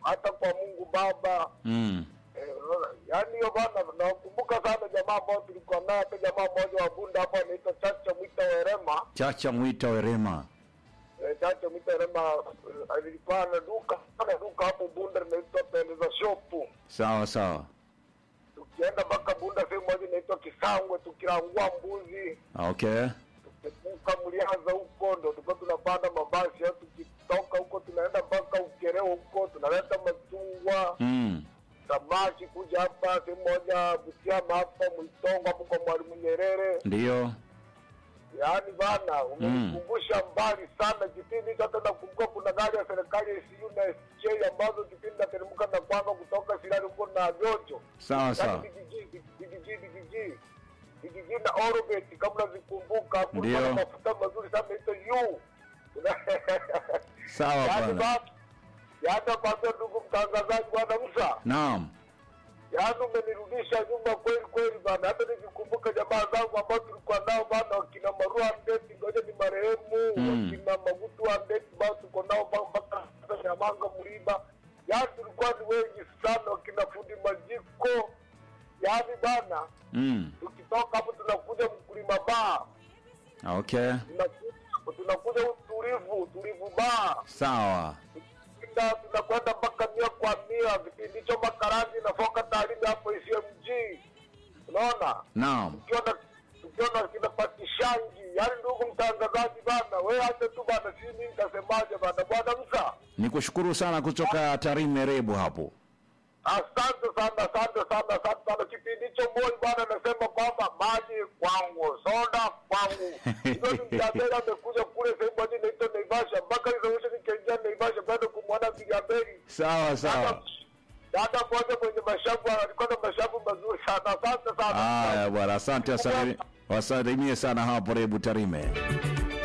hata kwa Mungu Baba Mm. Eh, unaona? yaani hiyo bana, nakumbuka sana jamaa ambao tulikuwa naye, hata jamaa mmoja wa Bunda hapo anaitwa Chacha Mwita Werema. Chacha Mwita Werema. Eh, Chacha Mwita Werema eh, alikuwa na duka ana duka hapo Bunda linaitwa Pendeza Shop. Sawa sawa. Tukienda mpaka Bunda sehemu moja inaitwa Kisangwe, tukirangua mbuzi Okay. tukivuka Mliaza huko ndo tulikuwa tunapanda mabasi, au tukitoka huko tunaenda mpaka Ukereo huko tunaleta machungwa Mm. samaki kuja hapa sehemu moja Butiama hapa Mwitongo hapo kwa Mwalimu Nyerere. Ndio. Yaani bana, umenikumbusha mbali sana kipindi hicho. Hata nakumbuka kuna gari ya serikali ya ICU na SJ ambazo kipindi nateremka na kwanga kutoka Sirari huko na Jojo, Sawa yaani sawa. digiji digiji digiji digiji na Orbit, kama unazikumbuka, kulikuwa Ndio. na mafuta mazuri sana ito yu Sawa yaani bwana. ba- yaani kwambia ndugu mtangazaji, bwana Musa Naam. yaani umenirudisha nyuma kweli kweli bana. Hata nikikumbuka jamaa zangu ambao tulikuwa nao bana, wakina Marua Ndeti, ngoja ni marehemu, Mm. wakina Magutu wa Ndeti bao tuko nao ba- mpaka sasa, Nyamanga Mliba, yaani tulikuwa ni wengi sana, wakina Fundi Majiko, yaani bana, Mm. tukitoka hapo tunakuja mkulima baa, Okay. tunakuja tunakuja utulivu utulivu baa Sawa. Tukienda tunakwenda mpaka mia kwa mia, kipindi hicho makarani nafoka taarifa hapo ICMG, unaona Naam. tukiona tukiona kina patishangi, yaani ndugu mtangazaji bana, we acha tu bana, si mimi nitasemaje bana, bwana Musa, Nikushukuru sana kutoka Tarime Rebu hapo. asante sana, asante sana, asante sana. Kipindi hicho Moi bwana anasema kwamba maji kwangu, soda kwangu. Hivyo ni Mjaberi amekuja kule sehemu moja inaitwa Naivasha, mpaka izausha nikaingia Naivasha kwenda kumwona Mjaberi Sawa sawa. dada mmoja mwenye mashavu alikuwa na mashavu mazuri sana. Asante sana. Haya bwana, asante wasalimie wasalimie sana hapo Rebu Tarime.